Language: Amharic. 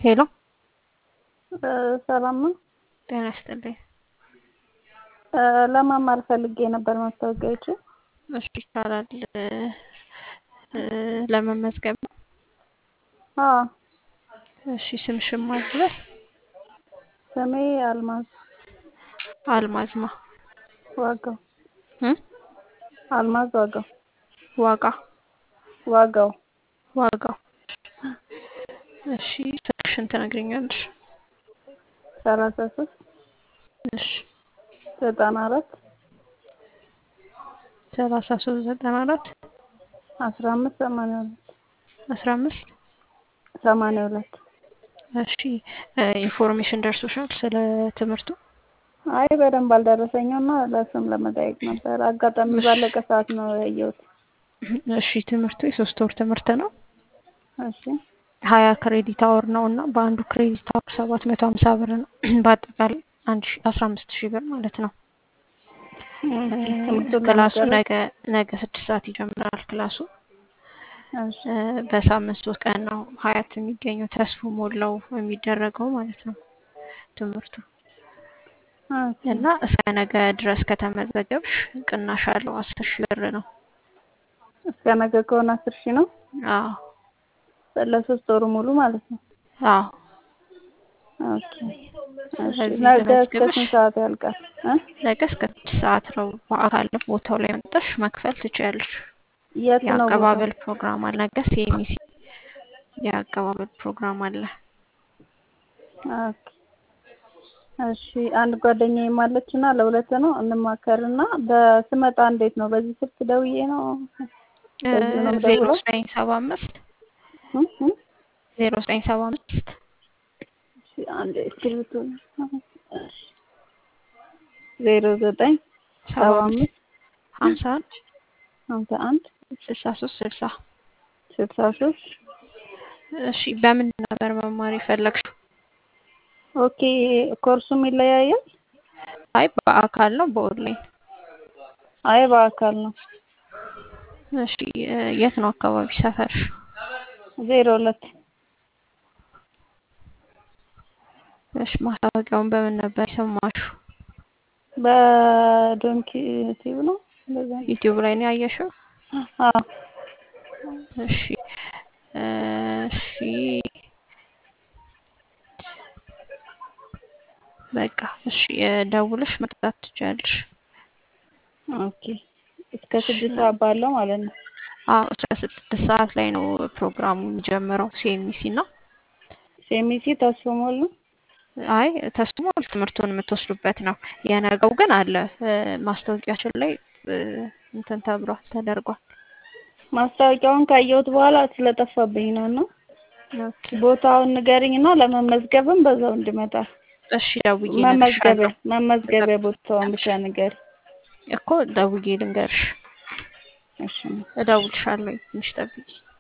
ሄሎ ሰላም ነው። ጤና ይስጥልኝ። ለመማር ፈልጌ ነበር ማስታወቂያዎቹ። እሺ ይቻላል። ለመመዝገብ ነው። አዎ እሺ ስምሽን ማን ልበል? ስሜ አልማዝ አልማዝማ ዋጋው እ አልማዝ ዋጋው ዋጋ ዋጋው ዋጋው እሺ ስልክሽን ትነግሪኛለሽ? ሰላሳ ሶስት እሺ ዘጠና አራት ሰላሳ ሶስት ዘጠና አራት አስራ አምስት ሰማንያ ሁለት አስራ አምስት ሰማንያ ሁለት እሺ ኢንፎርሜሽን ደርሶሻል ስለ ትምህርቱ? አይ በደንብ አልደረሰኝም እና ለስም ለመጠየቅ ነበር። አጋጣሚ ባለቀ ሰዓት ነው ያየሁት። እሺ ትምህርቱ የሶስት ወር ትምህርት ነው። እሺ ሀያ ክሬዲት አወር ነው እና በአንዱ ክሬዲት አወር ሰባት መቶ ሀምሳ ብር ነው። በአጠቃላይ አንድ ሺ አስራ አምስት ሺህ ብር ማለት ነው። ትምህርቱን ክላሱ ለመጨረስ ነገ ነገ ስድስት ሰዓት ይጀምራል ክላሱ እሺ በሳምንት ሶስት ቀን ነው ሀያት የሚገኘው ተስፎ ሞላው የሚደረገው ማለት ነው ትምህርቱ ኦኬ እና እስከ ነገ ድረስ ከተመዘገብሽ ቅናሽ አለው አስር ሺህ ብር ነው። እስከ ነገ ከሆነ አስር ሺህ ነው አዎ ለሶስት ወሩ ሙሉ ማለት ነው። አዎ ኦኬ እሺ ስለዚህ ነገ እስከ ተመዝግበሽ ስንት ሰዓት ያልቃል? እ ነገ እስከ ስድስት ሰዓት ነው በአካል ቦታው ላይ መጥተሽ መክፈል ትችያለሽ። የት ነው ቦታው? የአቀባበል ፕሮግራም አለ። ነገ ሴሚሲ የአቀባበል ፕሮግራም አለ። ኦኬ እሺ አንድ ጓደኛዬም አለች እና ለሁለት ነው እንማከርና በስመጣ እንዴት ነው? በዚህ ስልክ ደውዬ ነው በዚህ ነው ዜሮ የምደውለው? ዘጠኝ ሰባ አምስት እ እ ዜሮ ዘጠኝ ሰባ አምስት እሺ አንድ እስክሪብቶ እሺ ዜሮ ዘጠኝ ሰባ ሰባ አምስት አምስት ሀምሳ አንድ ሀምሳ አንድ ስልሳ ሶስት ስልሳ ስልሳ ሶስት እሺ በምን ነበር መማር የፈለግሽው? ኦኬ ኮርሱም ይለያያል? አይ በአካል ነው በኦንላይን? አይ በአካል ነው። እሺ የት ነው አካባቢ ሰፈርሽ? ዜሮ ሁለት እሺ ማስታወቂያውን በምን ነበር የሰማሽው? በዶንኪ ቲቪ ነው እንደዛ ነው። ዩቲዩብ ላይ ነው ያየሽው? አዎ እሺ እሺ በቃ እሺ ደውለሽ መቅጣት ትችያለሽ። ኦኬ እስከ ስድስት ሰዓት ባለው ማለት ነው። አዎ እስከ ስድስት ሰዓት ላይ ነው ፕሮግራሙ የሚጀምረው ሲኤምሲ ነው። ሴሚሲ ተስፎ ሞል ነው። አይ ተስሞ ትምህርቱን የምትወስዱበት ነው። የነገው ግን አለ ማስታወቂያችን ላይ እንትን ተብሏል ተደርጓል። ማስታወቂያውን ካየሁት በኋላ ስለጠፋብኝ ነው እና ኦኬ ቦታውን ንገሪኝና ለመመዝገብም በዛው እንድመጣ እሺ ደውዬ መመዝገቢያ እነግርሻለሁ መመዝገቢያ ቦታውን ብቻ ንገሪ። እኮ ደውዬ ልንገርሽ። እሺ እደውልሻለሁ ትንሽ ጠብቂ።